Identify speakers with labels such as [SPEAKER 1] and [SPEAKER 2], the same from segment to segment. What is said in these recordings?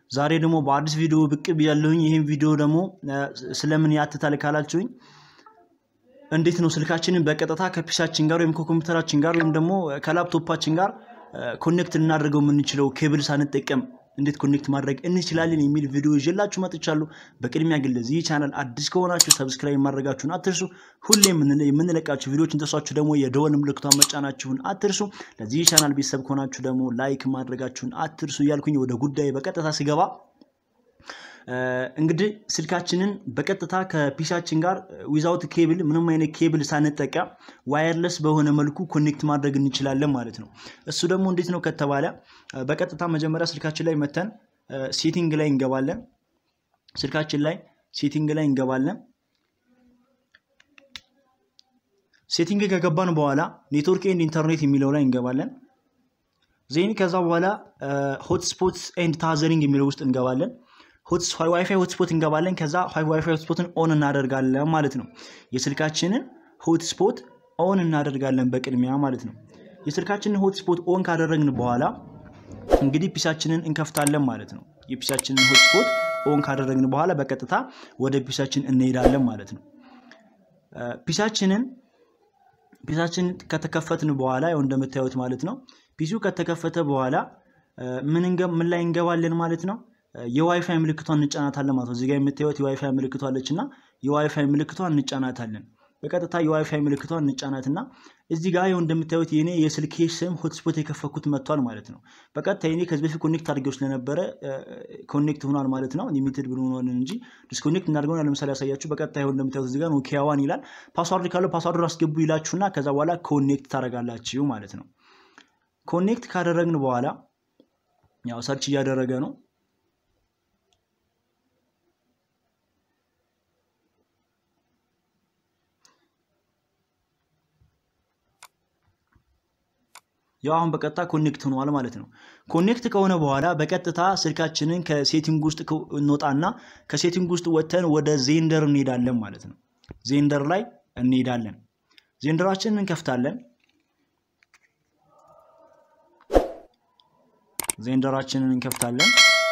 [SPEAKER 1] ዛሬ ደግሞ በአዲስ ቪዲዮ ብቅ ብያለሁኝ። ይህም ቪዲዮ ደግሞ ስለምን ያትታል ካላችሁኝ እንዴት ነው ስልካችንን በቀጥታ ከፒሳችን ጋር ወይም ከኮምፒውተራችን ጋር ወይም ደግሞ ከላፕቶፓችን ጋር ኮኔክት ልናደርገው የምንችለው ኬብል ሳንጠቀም እንዴት ኮኔክት ማድረግ እንችላለን የሚል ቪዲዮ ይዤላችሁ መጥቻለሁ። በቅድሚያ ግን ለዚህ ቻናል አዲስ ከሆናችሁ ሰብስክራይብ ማድረጋችሁን አትርሱ። ሁሌም የምንለቃችሁ ቪዲዮዎች እንተሷችሁ ደግሞ የደወል ምልክቷን መጫናችሁን አትርሱ። ለዚህ ቻናል ቤተሰብ ከሆናችሁ ደግሞ ላይክ ማድረጋችሁን አትርሱ እያልኩኝ ወደ ጉዳይ በቀጥታ ስገባ እንግዲህ ስልካችንን በቀጥታ ከፒሳችን ጋር ዊዛውት ኬብል ምንም አይነት ኬብል ሳንጠቀም ዋየርለስ በሆነ መልኩ ኮኔክት ማድረግ እንችላለን ማለት ነው። እሱ ደግሞ እንዴት ነው ከተባለ በቀጥታ መጀመሪያ ስልካችን ላይ መተን ሴቲንግ ላይ እንገባለን። ስልካችን ላይ ሴቲንግ ላይ እንገባለን። ሴቲንግ ከገባን በኋላ ኔትወርክ ኤንድ ኢንተርኔት የሚለው ላይ እንገባለን። ዜን ከዛ በኋላ ሆትስፖት ኤንድ ታዘሪንግ የሚለው ውስጥ እንገባለን። ዋይፋይ ሆትስፖት እንገባለን። ከዛ ዋይፋይ ሆትስፖትን ኦን እናደርጋለን ማለት ነው። የስልካችንን ሆትስፖት ኦን እናደርጋለን በቅድሚያ ማለት ነው። የስልካችንን ሆትስፖት ኦን ካደረግን በኋላ እንግዲህ ፒሳችንን እንከፍታለን ማለት ነው። የፒሳችንን ሆትስፖት ኦን ካደረግን በኋላ በቀጥታ ወደ ፒሳችን እንሄዳለን ማለት ነው። ፒሳችንን ፒሳችንን ከተከፈትን በኋላ ያው እንደምታዩት ማለት ነው። ፒሲው ከተከፈተ በኋላ ምን ላይ እንገባለን ማለት ነው። የዋይፋይ ምልክቷን እንጫናታለን ማለት ነው። እዚጋ የምታዩት የዋይፋይ ምልክቷ አለች እና የዋይፋይ ምልክቷን እንጫናታለን። በቀጥታ የዋይፋይ ምልክቷን እንጫናትና እዚህ ጋር ይኸው እንደምታዩት የኔ የስልኬ ስም ሆትስፖት የከፈኩት መጥቷል ማለት ነው። በቀጥታ የኔ ከዚህ በፊት ኮኔክት አድርጌው ስለነበረ ኮኔክት ሆኗል ማለት ነው። ሊሚትድ ብንሆን እንጂ ዲስኮኔክት እናድርገውን ለምሳሌ ያሳያችሁ። በቀጥታ ይኸው እንደምታዩት እዚህ ጋር ኖኪያ ዋን ይላል። ፓስዋርድ ካለው ፓስዋርድ አስገቡ ይላችሁና ከዛ በኋላ ኮኔክት ታደርጋላችሁ ማለት ነው። ኮኔክት ካደረግን በኋላ ያው ሰርች እያደረገ ነው ያው አሁን በቀጥታ ኮኔክት ሆኗል ማለት ነው። ኮኔክት ከሆነ በኋላ በቀጥታ ስልካችንን ከሴቲንግ ውስጥ እንወጣና ከሴቲንግ ውስጥ ወጥተን ወደ ዜንደር እንሄዳለን ማለት ነው። ዜንደር ላይ እንሄዳለን። ዜንደራችንን እንከፍታለን። ዜንደራችንን እንከፍታለን።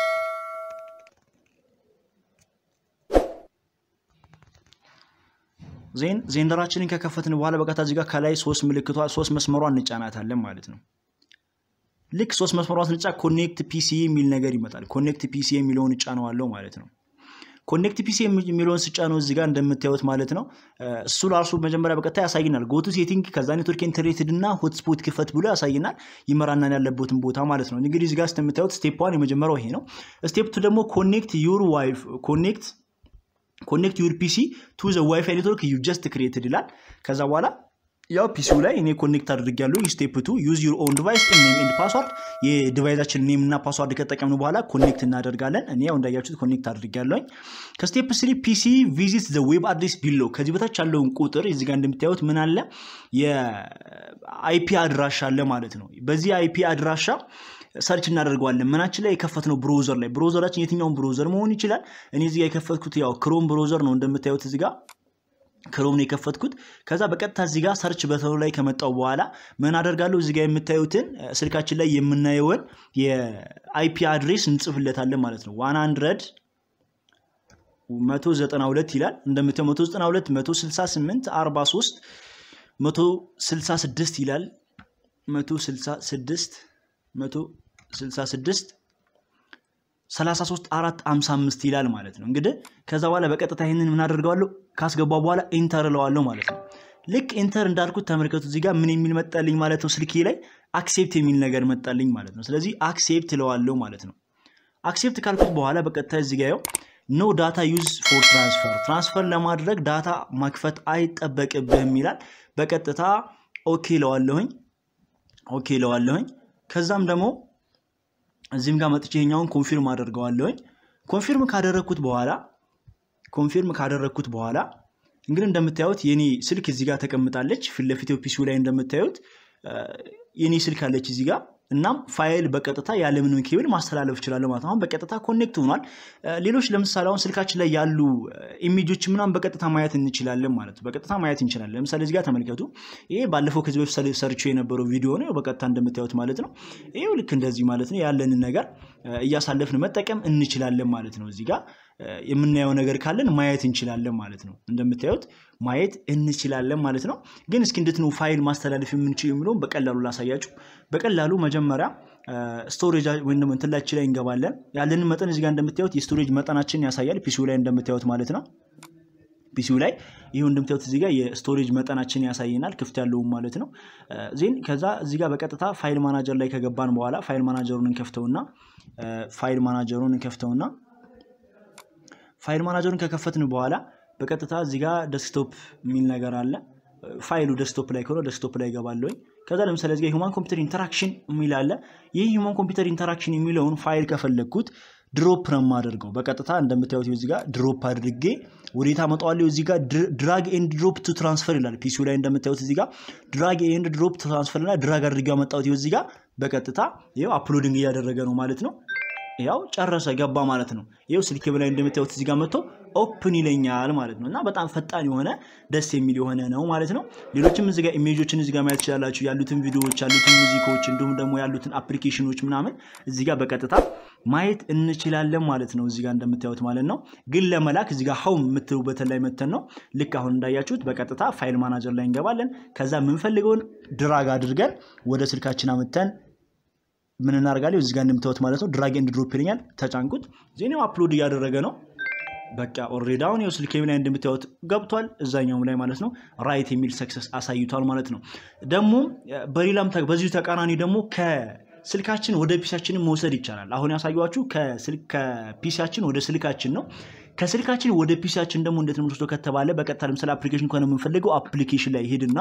[SPEAKER 1] ዜን ዜንደራችንን ከከፈትን በኋላ በቀጥታ እዚህ ጋር ከላይ ሶስት ምልክቷ ሶስት መስመሯ እንጫናታለን ማለት ነው። ልክ ሶስት መስመሯ ስንጫ ኮኔክት ፒሲ የሚል ነገር ይመጣል። ኮኔክት ፒሲ የሚለውን እጫነዋለሁ ማለት ነው። ኮኔክት ፒሲ የሚለውን ስጫነው እዚህ ጋር እንደምታዩት ማለት ነው። እሱ ራሱ መጀመሪያ በቀጥታ ያሳይናል። ጎቱ ሴቲንግ ከዛ ኔትወርክ ኢንተርኔትድ እና ሆትስፖት ክፈት ብሎ ያሳይናል። ይመራናል ያለበትን ቦታ ማለት ነው። እንግዲህ እዚህ ጋር እንደምታዩት ስቴፕ ዋን የመጀመሪያው ይሄ ነው። ስቴፕ ቱ ደግሞ ኮኔክት ዩር ዋይፍ ኮኔክት ኮኔክት ዩር ፒሲ ቱ ዘ ዋይፋይ ኔትወርክ ዩ ጀስት ክሬትድ ይላል። ከዛ በኋላ ያው ፒሲው ላይ እኔ ኮኔክት አድርጊያለሁ። ስቴፕ ቱ ዩዝ ዩር ኦን ዲቫይስ ኔም ኤንድ ፓስዋርድ የዲቫይዛችን ኔም እና ፓስዋርድ ከተጠቀምን በኋላ ኮኔክት እናደርጋለን። እኔ ያው እንዳያችሁት ኮኔክት አድርጊያለሁኝ። ከስቴፕ ስሪ ፒሲ ቪዚት ዘ ዌብ አድሬስ ቢሎ ከዚህ በታች ያለውን ቁጥር እዚህ ጋር እንደምታዩት ምን አለ የአይፒ አድራሻ አለ ማለት ነው። በዚህ አይፒ አድራሻ ሰርች እናደርገዋለን። ምናችን ላይ የከፈትነው ብሮዘር ላይ ብሮዘራችን የትኛውን ብሮዘር መሆን ይችላል። እኔ እዚህ ጋር የከፈትኩት ያው ክሮም ብሮዘር ነው እንደምታዩት እዚህ ጋር ክሮም ነው የከፈትኩት። ከዛ በቀጥታ እዚህ ጋር ሰርች በተኑ ላይ ከመጣው በኋላ ምን አደርጋለሁ እዚህ ጋር የምታዩትን ስልካችን ላይ የምናየውን የአይፒ አድሬስ እንጽፍለታለን ማለት ነው። ዋን አንድረድ መቶ ዘጠና ሁለት ይላል እንደምታየው መቶ ዘጠና ሁለት መቶ ስልሳ ስምንት አርባ ሶስት መቶ ስልሳ ስድስት ይላል መቶ ስልሳ ስድስት መቶ 66 33 4 55 ይላል ማለት ነው። እንግዲህ ከዛ በኋላ በቀጥታ ይህንን ምን አደርገዋለሁ ካስገባ በኋላ ኢንተር እለዋለሁ ማለት ነው። ልክ ኢንተር እንዳልኩት ተመልከቱ እዚህ ጋር ምን የሚል መጣልኝ ማለት ነው። ስልኬ ላይ አክሴፕት የሚል ነገር መጣልኝ ማለት ነው። ስለዚህ አክሴፕት እለዋለሁ ማለት ነው። አክሴፕት ካልኩት በኋላ በቀጥታ እዚህ ጋር ኖ ዳታ ዩዝ ፎር ትራንስፈር ትራንስፈር ለማድረግ ዳታ ማክፈት አይጠበቅብህም ይላል። በቀጥታ ኦኬ እለዋለሁኝ ኦኬ እለዋለሁኝ ከዛም ደግሞ እዚህም ጋር መጥቼ ይሄኛውን ኮንፊርም አደርገዋለሁኝ። ኮንፊርም ካደረግኩት በኋላ ኮንፊርም ካደረግኩት በኋላ እንግዲህ እንደምታዩት የኔ ስልክ እዚህ ጋር ተቀምጣለች። ፊት ለፊት ፒሲው ላይ እንደምታዩት የኔ ስልክ አለች እዚህ ጋር እናም ፋይል በቀጥታ ያለምንም ኬብል ማስተላለፍ እችላለሁ ማለት ነው። አሁን በቀጥታ ኮኔክት ሆኗል። ሌሎች ለምሳሌ አሁን ስልካችን ላይ ያሉ ኢሜጆች ምናምን በቀጥታ ማየት እንችላለን ማለት ነው። በቀጥታ ማየት እንችላለን። ለምሳሌ እዚህ ጋር ተመልከቱ። ይሄ ባለፈው ከዚህ በፊት ሰርቼው የነበረው ቪዲዮ ነው። በቀጥታ እንደምታዩት ማለት ነው። ይሄው ልክ እንደዚህ ማለት ነው። ያለንን ነገር እያሳለፍን መጠቀም እንችላለን ማለት ነው። እዚህ ጋር የምናየው ነገር ካለን ማየት እንችላለን ማለት ነው። እንደምታዩት ማየት እንችላለን ማለት ነው። ግን እስኪ እንዴት ነው ፋይል ማስተላለፍ የምንችል የሚለውን በቀላሉ ላሳያችሁ። በቀላሉ መጀመሪያ ስቶሬጅ ወይም ደግሞ እንትላችን ላይ እንገባለን። ያለንን መጠን እዚጋ እንደምታዩት የስቶሬጅ መጠናችን ያሳያል። ፒሲው ላይ እንደምታዩት ማለት ነው። ፒሲው ላይ ይህ እንደምታዩት እዚጋ የስቶሬጅ መጠናችን ያሳየናል፣ ክፍት ያለውም ማለት ነው። ዜን ከዛ እዚጋ በቀጥታ ፋይል ማናጀር ላይ ከገባን በኋላ ፋይል ማናጀሩን እንከፍተውና ፋይል ማናጀሩን እንከፍተውና ፋይል ማናጀሩን ከከፈትን በኋላ በቀጥታ እዚህ ጋር ደስክቶፕ የሚል ነገር አለ። ፋይሉ ደስክቶፕ ላይ ከሆነ ደስክቶፕ ላይ ይገባለሁ። ከዛ ለምሳሌ እዚህ ጋር ሂውማን ኮምፒውተር ኢንተራክሽን የሚል አለ። ይህ ሂውማን ኮምፒውተር ኢንተራክሽን የሚለውን ፋይል ከፈለግኩት ድሮፕ ነው የማደርገው። በቀጥታ እንደምታዩት እዚህ ጋር ድሮፕ አድርጌ ወዴት አመጣዋለሁ? እዚህ ጋር ድራግ ኤንድ ድሮፕ ቱ ትራንስፈር ይላል። ፒሲው ላይ እንደምታዩት እዚህ ጋር ድራግ ኤንድ ድሮፕ ቱ ትራንስፈር እና ድራግ አድርጌ አመጣሁት። እዚህ ጋር በቀጥታ ይኸው አፕሎዲንግ እያደረገ ነው ማለት ነው። ያው ጨረሰ ገባ ማለት ነው። ይኸው ስልክ ላይ እንደምታዩት እዚህ ጋር መጥቶ ኦፕን ይለኛል ማለት ነው። እና በጣም ፈጣን የሆነ ደስ የሚል የሆነ ነው ማለት ነው። ሌሎችም እዚህ ጋር ኢሜጆችን እዚህ ጋር ማየት ትችላላችሁ። ያሉትን ቪዲዮዎች፣ ያሉትን ሙዚቃዎች እንዲሁም ደግሞ ያሉትን አፕሊኬሽኖች ምናምን እዚህ ጋር በቀጥታ ማየት እንችላለን ማለት ነው። እዚህ ጋር እንደምታዩት ማለት ነው። ግን ለመላክ እዚህ ጋር ሀውም የምትሉበትን ላይ መተን ነው ልክ አሁን እንዳያችሁት በቀጥታ ፋይል ማናጀር ላይ እንገባለን። ከዛ የምንፈልገውን ድራግ አድርገን ወደ ስልካችን አምተን ምን እናደርጋለን? እዚህ ጋር እንደምታዩት ማለት ነው ድራግ ኤንድ ድሮፕ ይለኛል። ተጫንኩት። ዜናው አፕሎድ እያደረገ ነው። በቃ ኦልሬዲ አሁን ይኸው ስልኬ ላይ እንደምታዩት ገብቷል። እዛኛውም ላይ ማለት ነው ራይት የሚል ሰክሰስ አሳይቷል ማለት ነው። ደግሞ በሌላም በዚሁ ተቃራኒ ደግሞ ከስልካችን ወደ ፒሲያችንን መውሰድ ይቻላል። አሁን ያሳየኋችሁ ከፒሲያችን ወደ ስልካችን ነው። ከስልካችን ወደ ፒሲያችን ደግሞ እንዴት ነው የምንወስደው ከተባለ በቀጥታ ለምሳሌ አፕሊኬሽን ከሆነ የምንፈልገው አፕሊኬሽን ላይ ሄድና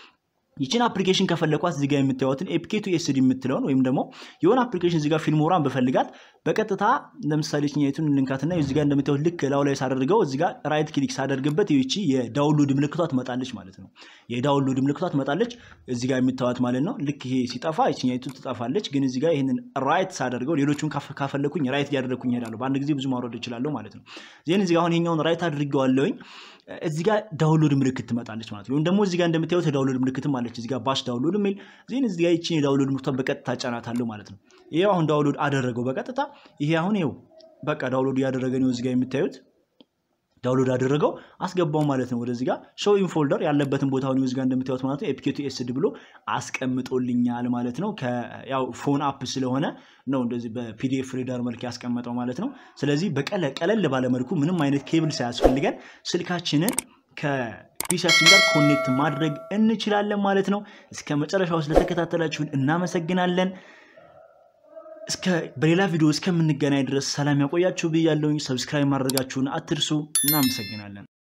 [SPEAKER 1] ይችን አፕሊኬሽን ከፈለኳት እዚጋ የምታዩትን ኤፒኬቱ ኤስዲ የምትለውን ወይም ደግሞ የሆነ አፕሊኬሽን እዚጋ ፊልሞራን በፈልጋት በቀጥታ ለምሳሌ ችኛቱን ልንካትና እዚጋ እንደምታዩት ልክ ላው ላይ ሳደርገው እዚጋ ራይት ክሊክ ሳደርግበት ይቺ የዳውንሎድ ምልክቷ ትመጣለች ማለት ነው። የዳውንሎድ ምልክቷ ትመጣለች እዚጋ የምታዩት ማለት ነው። ልክ ይሄ ሲጠፋ ይችኛቱ ትጠፋለች። ግን እዚጋ ይህንን ራይት ሳደርገው ሌሎቹን ካፈለኩኝ ራይት እያደረግኩኝ እሄዳለሁ። በአንድ ጊዜ ብዙ ማውረድ እችላለሁ ማለት ነው። ዜን እዚጋ አሁን ይሄኛውን ራይት አድርገዋለሁኝ እዚህ ጋር ዳውንሎድ ምልክት ትመጣለች ማለት ነው። ወይም ደግሞ እዚህ ጋር እንደምታዩት የዳውንሎድ ምልክትም አለች። እዚህ ጋር ባሽ ዳውንሎድ የሚል ዜን እዚህ ጋር ይችን የዳውንሎድ ምልክቷን በቀጥታ ጫናታለሁ ማለት ነው። ይሄ አሁን ዳውንሎድ አደረገው በቀጥታ ይሄ አሁን ይኸው በቃ ዳውንሎድ እያደረገ ነው። እዚህ ጋር የምታዩት ዳውንሎድ አደረገው አስገባው ማለት ነው። ወደዚህ ጋር ሾው ኢን ፎልደር ያለበትን ቦታ ሆነ እዚህ ጋር እንደምታዩት ማለት ነው ኤፒኬቱ ኤስዲ ብሎ አስቀምጦልኛል ማለት ነው። ያው ፎን አፕ ስለሆነ ነው እንደዚህ በፒዲኤፍ ሪደር መልክ ያስቀመጠው ማለት ነው። ስለዚህ በቀለል ባለመልኩ ምንም አይነት ኬብል ሳያስፈልገን ስልካችንን ከፒሲያችን ጋር ኮኔክት ማድረግ እንችላለን ማለት ነው። እስከ መጨረሻው ስለተከታተላችሁን እናመሰግናለን። እስከ በሌላ ቪዲዮ እስከምንገናኝ ድረስ ሰላም ያቆያችሁ ብያለሁኝ። ሰብስክራይብ ማድረጋችሁን አትርሱ። እናመሰግናለን።